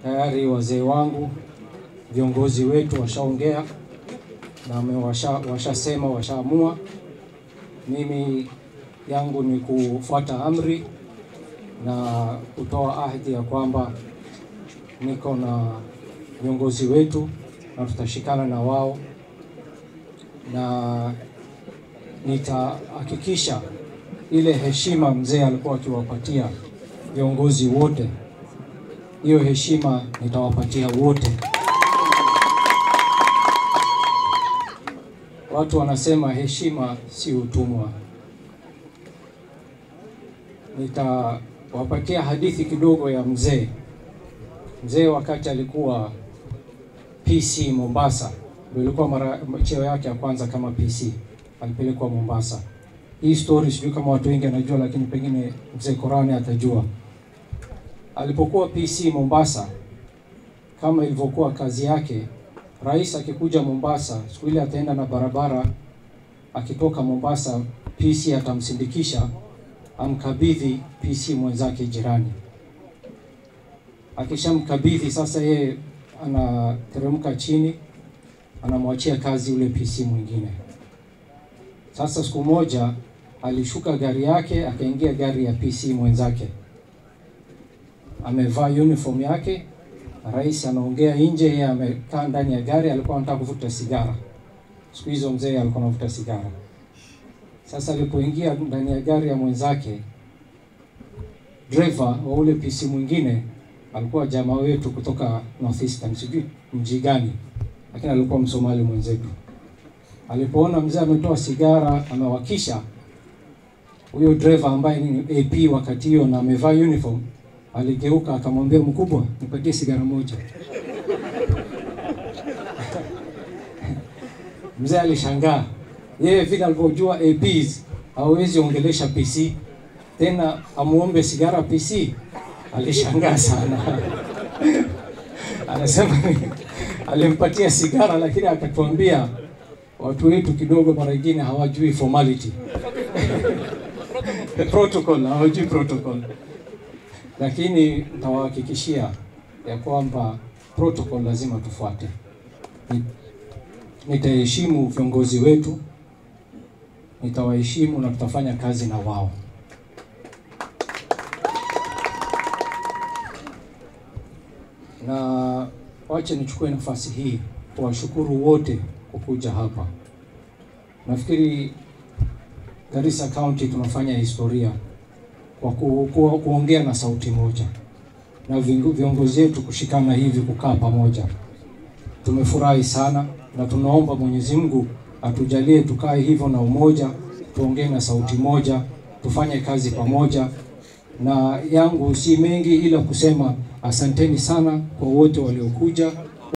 tayari wazee wangu viongozi wetu washaongea na wame- washa, washasema washaamua. Mimi yangu ni kufuata amri na kutoa ahadi ya kwamba niko na viongozi wetu na tutashikana na wao na nitahakikisha ile heshima mzee alikuwa akiwapatia viongozi wote, hiyo heshima nitawapatia wote. Watu wanasema heshima si utumwa. Nitawapatia hadithi kidogo ya mzee. Mzee wakati alikuwa PC Mombasa, ndio ilikuwa mara cheo yake ya kwanza kama PC, alipelekwa Mombasa. Hii story sijui kama watu wengi wanajua, lakini pengine mzee Korani atajua. Alipokuwa PC Mombasa, kama ilivyokuwa kazi yake, rais akikuja Mombasa, siku ile ataenda na barabara, akitoka Mombasa, PC atamsindikisha amkabidhi PC mwenzake jirani. Akishamkabidhi sasa, yeye anateremka chini, anamwachia kazi yule PC mwingine. Sasa siku moja alishuka gari yake akaingia gari ya PC mwenzake, amevaa uniform yake. Rais anaongea nje, yeye amekaa ndani ya gari, alikuwa anataka kuvuta sigara. Siku hizo mzee alikuwa anavuta sigara. Sasa alipoingia ndani ya gari ya mwenzake, driver wa ule PC mwingine alikuwa jamaa wetu kutoka Northeastern, sijui mji gani, lakini alikuwa Msomali mwenzetu. Alipoona mzee ametoa sigara amewakisha, huyo driver ambaye ni AP wakati hiyo na amevaa uniform, aligeuka akamwambia, mkubwa, nipatie sigara moja. Mzee alishangaa yeye vile alivyojua APs hawezi ongelesha PC tena amuombe sigara PC. Alishangaa sana anasema alimpatia sigara, lakini akatuambia watu wetu kidogo mara nyingine hawajui formality protocol, hawajui protocol, lakini nitawahakikishia ya kwamba protocol lazima tufuate. Ni- Nitaheshimu viongozi wetu, nitawaheshimu na tutafanya kazi na wao. Na wache nichukue nafasi hii kuwashukuru wote kwa kuja hapa. Nafikiri Garissa County tunafanya historia kwa ku, ku, kuongea na sauti moja na vingu- viongozi wetu kushikana hivi kukaa pamoja. Tumefurahi sana na tunaomba Mwenyezi Mungu atujalie tukae hivyo na umoja, tuongee na sauti moja, tufanye kazi pamoja. Na yangu si mengi ila kusema asanteni sana kwa wote waliokuja